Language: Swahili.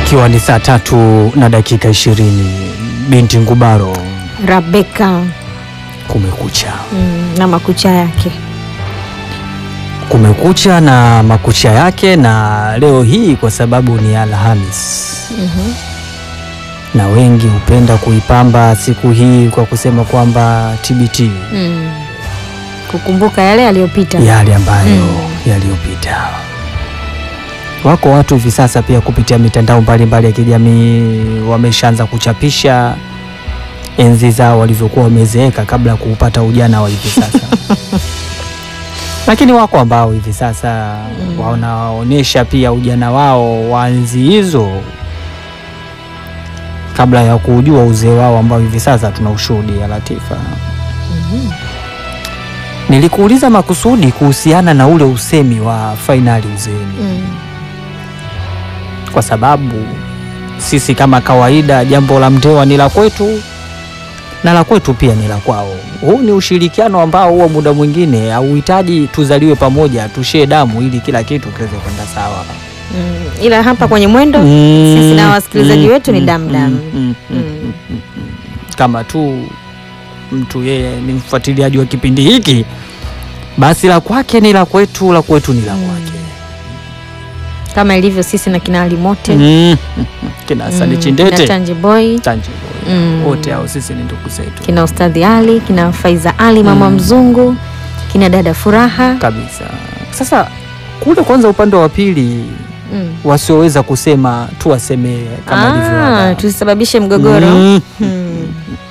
Ikiwa ni saa tatu na dakika ishirini binti Ngubaro, Rabeka kumekucha. mm, na makucha yake Kumekucha na makucha yake, na leo hii kwa sababu ni Alhamis Mhm. na wengi hupenda kuipamba siku hii kwa kusema kwamba TBT, mm. kukumbuka yale yaliyopita yale ambayo Mm. yaliyopita. Wako watu hivi sasa pia kupitia mitandao mbalimbali ya kijamii wameshaanza kuchapisha enzi zao walivyokuwa wamezeeka kabla ya kuupata ujana wa hivi sasa. Lakini wako ambao hivi sasa Mm. wanaonyesha pia ujana wao wa enzi hizo kabla ya kuujua uzee wao ambao hivi sasa tunaushuhudia. Latifa, Mhm. nilikuuliza makusudi kuhusiana na ule usemi wa fainali uzeeni Mm. kwa sababu sisi kama kawaida, jambo la Mndewa ni la kwetu na la kwetu pia ni la kwao. Huu ni ushirikiano ambao huo muda mwingine hauhitaji tuzaliwe pamoja tushee damu ili kila kitu kiweze kwenda sawa. Mm. ila hapa kwenye mwendo sisi na wasikilizaji wetu ni damdam. mm, mm, mm, mm. Kama tu mtu yeye ni mfuatiliaji wa kipindi hiki, basi la kwake ni la kwetu, la kwetu ni la Mm. kwake. kama ilivyo sisi na kina Alimote Mm. Kina Sani na Chindete Tanje Boy Tanji Boy. Mm. wote hao sisi ni ndugu zetu kina Ustadhi Ali kina Faiza Ali mama Mm. mzungu kina dada Furaha kabisa. Sasa kule kwanza, upande wa pili mm. wasioweza kusema tuwasemee kama ilivyo ah, ada. tusisababishe mgogoro Mm. mm.